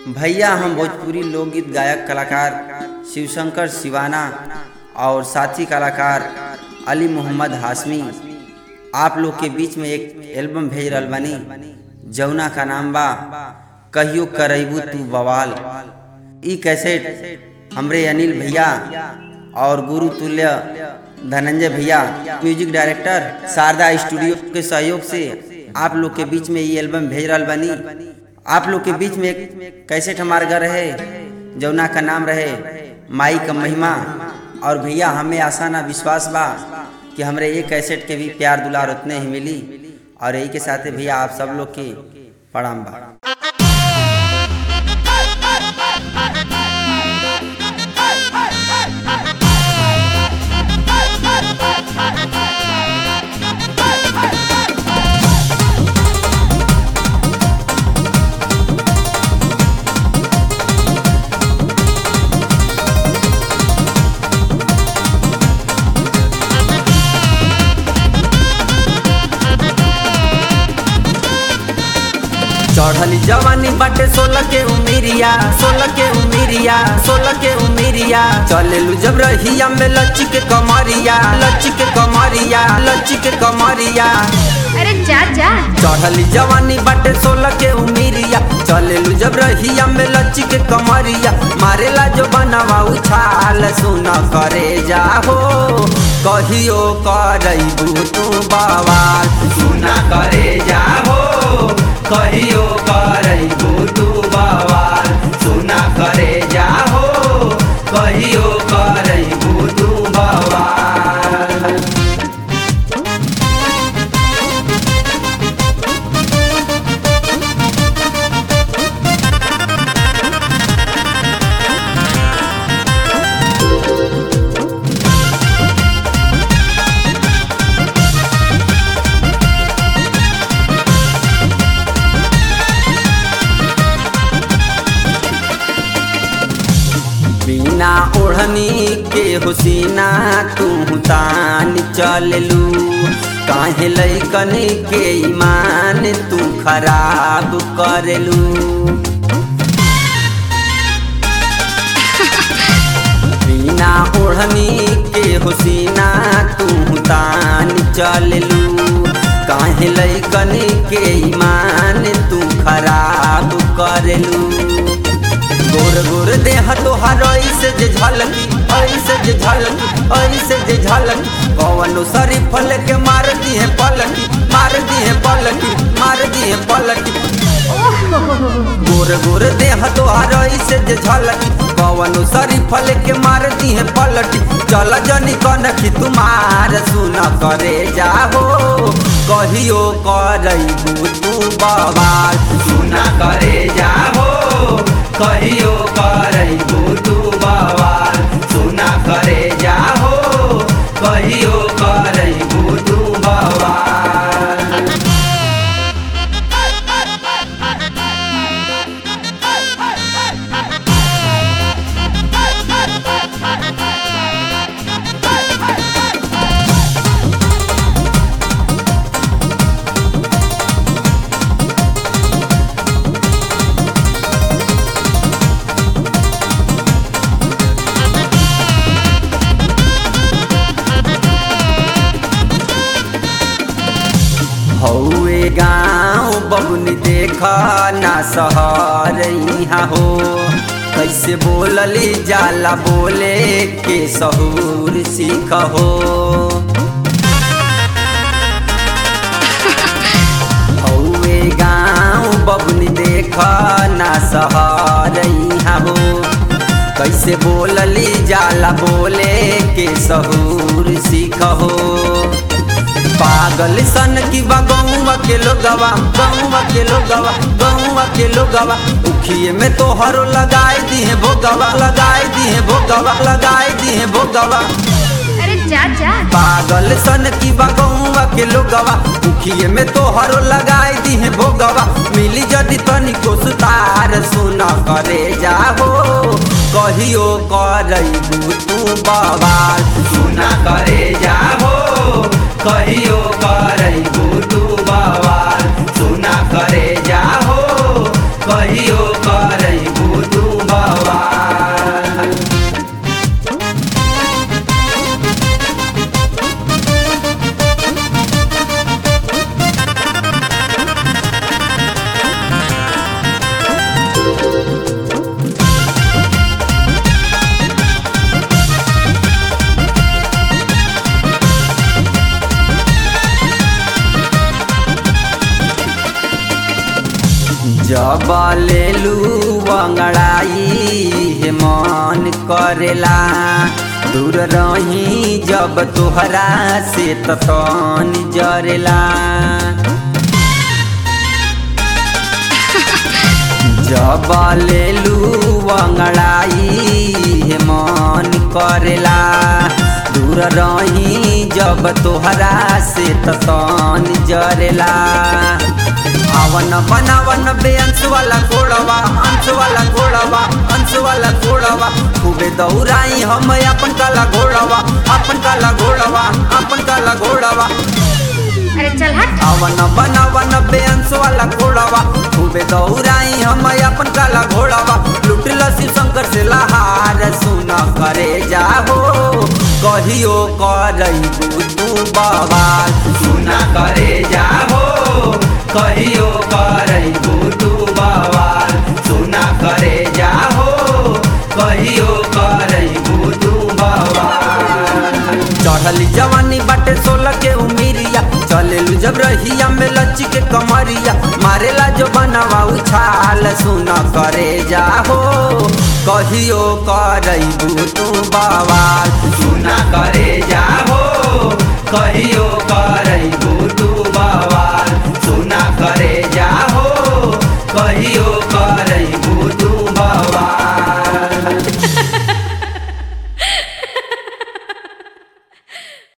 भैया हम भोजपुरी लोकगीत गायक कलाकार शिवशंकर शिवाना और साथी कलाकार अली मोहम्मद हाशमी आप लोग के बीच में एक एल्बम भेज रहल बानी जौना का नाम बा कहियो करैबू तू बवाल ई कैसेट हमरे अनिल भैया और गुरु तुल्य धनंजय भैया म्यूजिक डायरेक्टर शारदा स्टूडियो के सहयोग से आप लोग के बीच में ये एल्बम भेज रहल बानी आप लोग के बीच में एक कैसेट हमार घर रहे जौना का नाम रहे माई का महिमा और भैया हमें आशा ना विश्वास बा कि हमरे ये कैसेट के भी प्यार दुलार उतने ही मिली और यही के साथ भैया आप सब लोग के प्रणाम बा चढ़ली जवानी बाटे सोलह के उमिरिया सोलह के उमिरिया सोलह के उमिरिया चलेलू जब रहिया में लच्ची के कमरिया लच्ची के कमरिया लच्ची के कमरिया अरे जा जा चढ़ली जवानी बाटे सोलह के उमिरिया चलेलू जब रहिया में लच्ची के कमरिया मारेला जो बनवा उछाल सुन करे जाहो कहियो करैबू तू बवाल सुना करे जाहो कहियो करैबू तू बवाल सुना करे जाहो कहियो करैबू तू बवाल बिना ओढ़नी के हुसीना तू तान चललू काहे लैकन के ईमान तू खराब करलू बिना ओढ़नी के हुसीना तू तान चललू काहे लैकन के ईमान तू खराब करलू गोर गोर देह तोहार ऐसे जे झलकी ऐसे जे झलकी ऐसे जे झलकी कवनो सरी फल के मार दी है पलटी मार दी है पलटी मार दी है पलटी गोर गोर देह तोहार ऐसे जे झलकी कवनो सरी फल के मार दी है पलटी चल जनी कनखी तुम्हार सुन करे जाहो कहियो करैबू तू बवाल सुना करे जाहो कहियो करैबू तू बवाल सुना करे जाहो कहियो करैबू तू बवाल हौए गाँव बबुनी देख ना सहर यहाँ हो कैसे बोलली जाला बोले के सहूर सीख हो हौए गाँव बबुनी देख ना सहर यहाँ हो कैसे बोलली जाला बोले के सहूर सीख हो पागल सन की बा गौवा के लोगवा गौवा के लोगवा गौवा के लोगवा उखिए में तो हरो लगाए दी है भोगवा लगाए दी है भोगवा लगाए दी है भोगवा अरे जा जा पागल सन की बा गौवा के लोगवा उखिए में तो हरो लगाए दी है भोगवा मिली जदि तनिको सुतार सुन करे जाहो कहियो करैबू तू बवाल सुना करे जाहो कहियो करैबू तू बवाल सुना करे जाहो कहियो करैबू तू बवाल जब लेलू अंगड़ाई हे मन करेला दूर रही जब तोहरा से तन जरेला जब लेलू अंगड़ाई हे मन करेला दूर रही जब तोहरा से तन जरेला आवन बनावन बेअंश वाला घोड़वा अंश वाला घोड़वा अंश वाला घोड़वा खूबे दौड़ाई हम अपन काला घोड़वा अपन काला घोड़वा अपन काला घोड़वा अरे चल हट आवन बनावन बेअंश वाला घोड़वा खूबे दौड़ाई हम अपन काला घोड़वा लुटल शिव शंकर से लहार सुन करे जाहो कहियो करैबू तू बवाल सुना करे जाहो कहियो करैबू तू बवाल सुना करे जाहो कहियो करैबू तू बवाल चढ़ली जवानी बाटे सोलह के उमिरिया चलेलू जब रहिया में लच्ची के कमरिया मारेला जो बनवा उछाल सुन करे जाहो कहियो करैबू तू बवाल सुना करे जाहो कहियो करैबू तू बवाल सुना करे जाहो कहियो